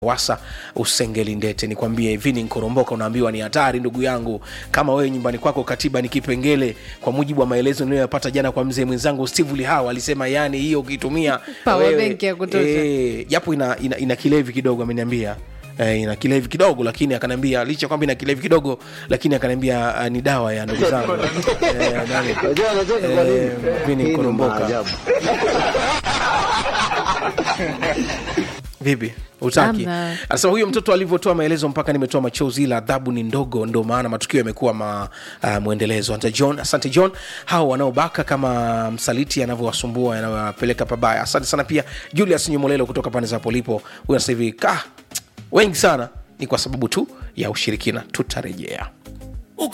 wasa usengeli ndete nikwambie hivi ni nkoromboka unaambiwa ni hatari ndugu yangu kama wewe nyumbani kwako katiba ni kipengele kwa mujibu wa maelezo niliyoyapata jana kwa mzee mwenzangu steve lihaw alisema yani hiyo ukitumia Power wewe- bank ya kutosha. eh, japo ina, ina, ina kilevi kidogo ameniambia Eh, ina kilevi kidogo lakini akaniambia licha kwamba ina kilevi kidogo lakini akaniambia uh, ni dawa ya ndugu zangu eh, nani? Unajua anacheka kwa nini? Eh, Vini Hii ni Koromboka. maajabu. vipi utaki Hamna. anasema huyo mtoto alivyotoa maelezo mpaka nimetoa machozi ila adhabu ni ndogo ndo maana matukio yamekuwa ma, uh, mwendelezo asante john asante john hao wanaobaka kama msaliti anavyowasumbua yanawapeleka pabaya asante sana pia julius nyumolelo kutoka pande za polipo huyo sasa hivi ka wengi sana ni kwa sababu tu ya ushirikina tutarejea